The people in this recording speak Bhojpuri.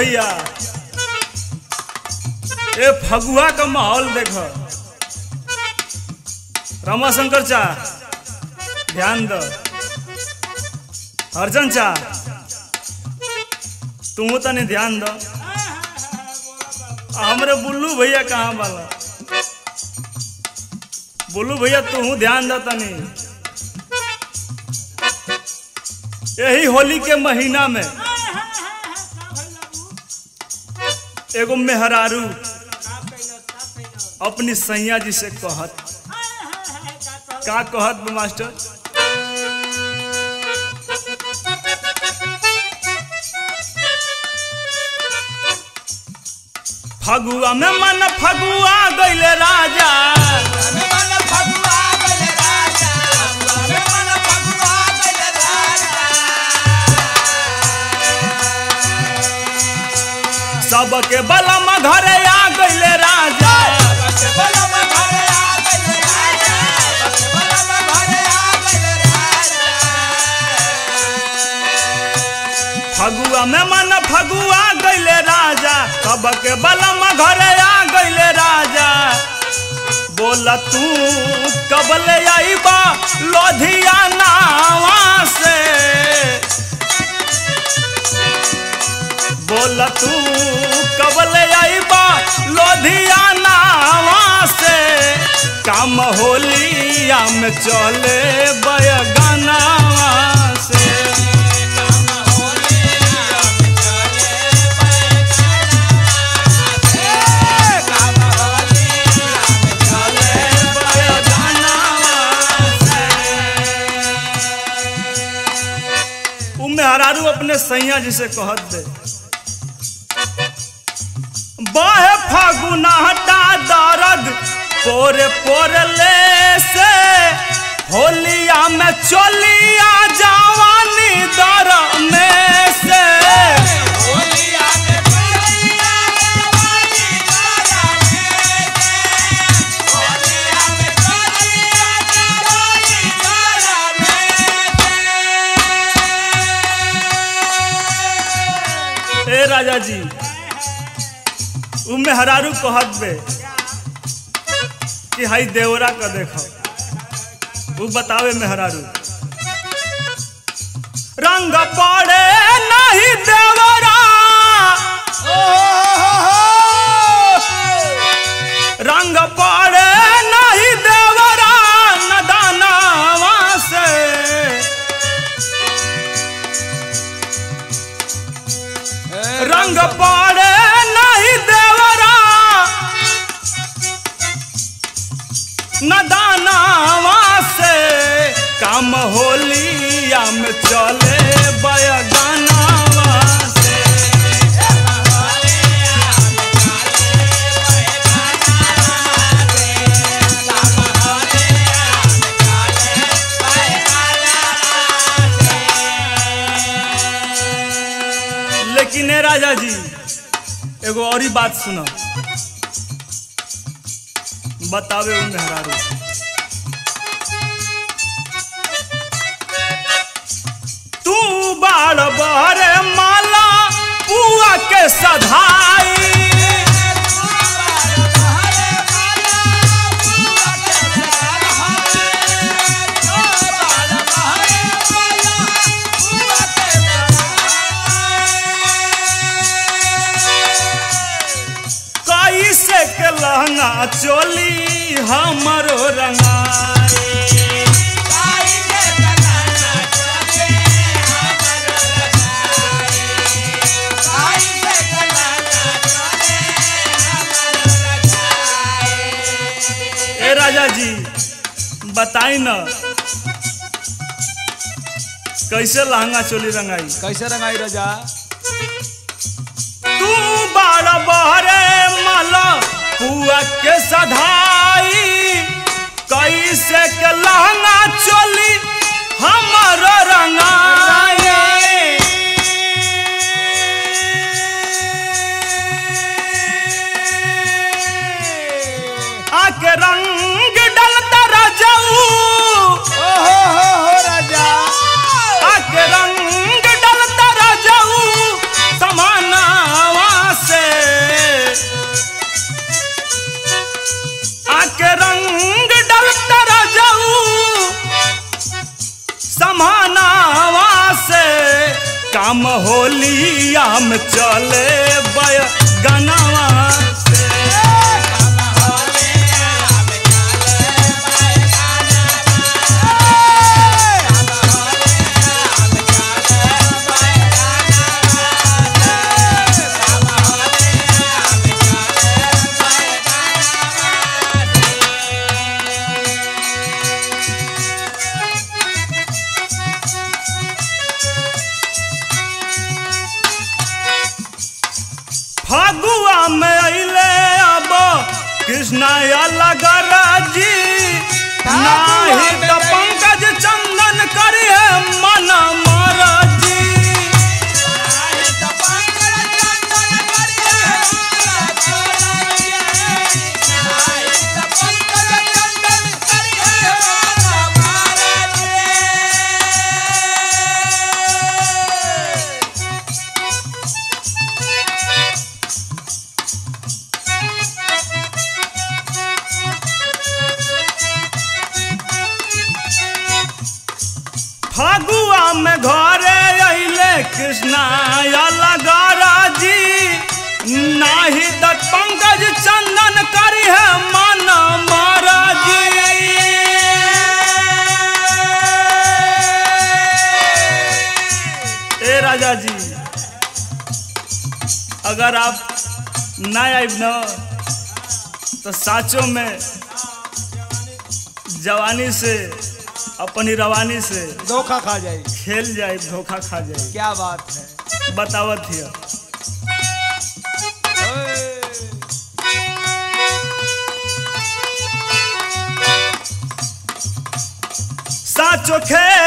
भैया ए फगुआ का माहौल देखो रमाशंकर चा ध्यान दो अर्जन चा तू तनी ध्यान दो हमरे बुल्लू भैया कहाँ वाला बुल्लू भैया तू ध्यान दो तनी यही होली के महीना में एगो मेहरारू अपनी सैया जी से कहत का कहत बा मास्टर फगुआ में मन फगुआ गइले राजा सबके बलम घरे आ गइले राजा फगुआ में मन फगुआ गइले राजा सबके बलम घरे आ गइले राजा बोला तू कबले आईबा लोधियाना से बोला तू कबले आईबा लोधियाना से काम होलिया में चले बयगाना से उ मेहरारू अपने सैया जी से कहत दे बाहे फागुना हटा दर्द पोरे पोरे ले से होलिया में चलिया जवानी दर में से ए राजा जी उ मेहरारू कहत बे कि हाई देवरा का देखो उ बतावे मेहरारू रंग पड़े नहीं देवरा रंग पड़े नहीं देवरा नदानावा से रंग पड़े नहीं देवरा नदानावा से काम होलिया में चले बयगानावा से लेकिन ए राजा जी एगो और ही बात सुनो बतावे उ मेहरारू तू बाड़ बहरे माला पुआ के सधाई कैसे के लहंगा चोली हमरो रंगाई ए राजा जी बताई न कैसे लहंगा चोली रंगाई कैसे रंगाई राजा तू बाड़ बहरे माला पुआ के सधाई कैसे के लहंगा चोली हमर रंगाई आके रंग डलता रजऊ ओहो हो हो राजा आके रंग डलता रजऊ समानावा में चले बय गनावा से फगुआ में अइले अब कृष्णा अलग राजी नाही तो पंकज चंदन करिए मन मरजी फगुआ में घरे अइले कृष्णा अलग राजी नाही तो पंकज चंदन करिए मन मरजी ए राजा जी अगर आप ना आइब न तो साचों में जवानी से अपनी रवानी से धोखा खा जाए खेल जाए धोखा खा जाए क्या बात है बतावत हिय साचो खेल